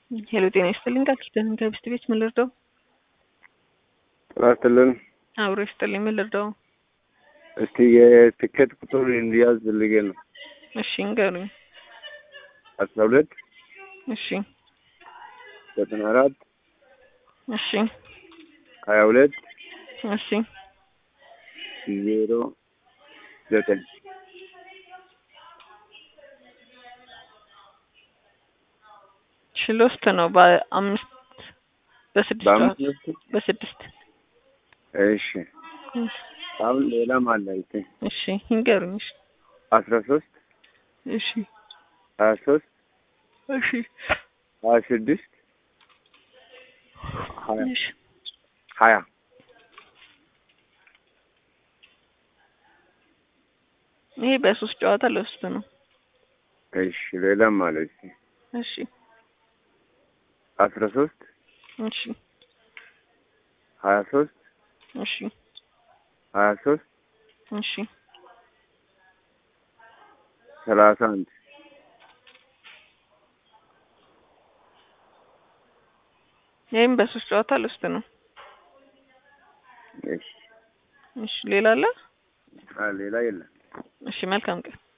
ሄሎ ጤና ይስጥልኝ ቃል ኪዳን ከብስት ቤት ምን ልርዳው? ጤና ይስጥልን። አብሮ ይስጥልኝ ምን ልርዳው? እስቲ የትኬት ቁጥር እንዲያዝ ፈልጌ ነው። እሺ እንገሩኝ። አስራ ሁለት እሺ ዘጠና አራት እሺ ሀያ ሁለት እሺ ዜሮ ዘጠኝ እሺ ሎስት ነው በአምስት በስድስት በአምስት ጨዋታ- ነጥብ በስድስት እሺ አሁን ሌላም አለ አይቴ እሺ ይንገሩኝ። እሺ አስራ ሶስት እሺ ሀያ ሶስት እሺ ሀያ ስድስት ሀያ እሺ ሀያ ይሄ በሶስት ጨዋታ ሎስት ነው። እሺ ሌላም አለ እስቲ እሺ አስራ ሶስት እሺ ሀያ ሶስት እሺ ሀያ ሶስት እሺ ሰላሳ አንድ ይህም በሶስት ጨዋታ ሎስት ነው። እሺ እሺ ሌላ አለ? አ ሌላ የለም። እሺ መልካም ቀን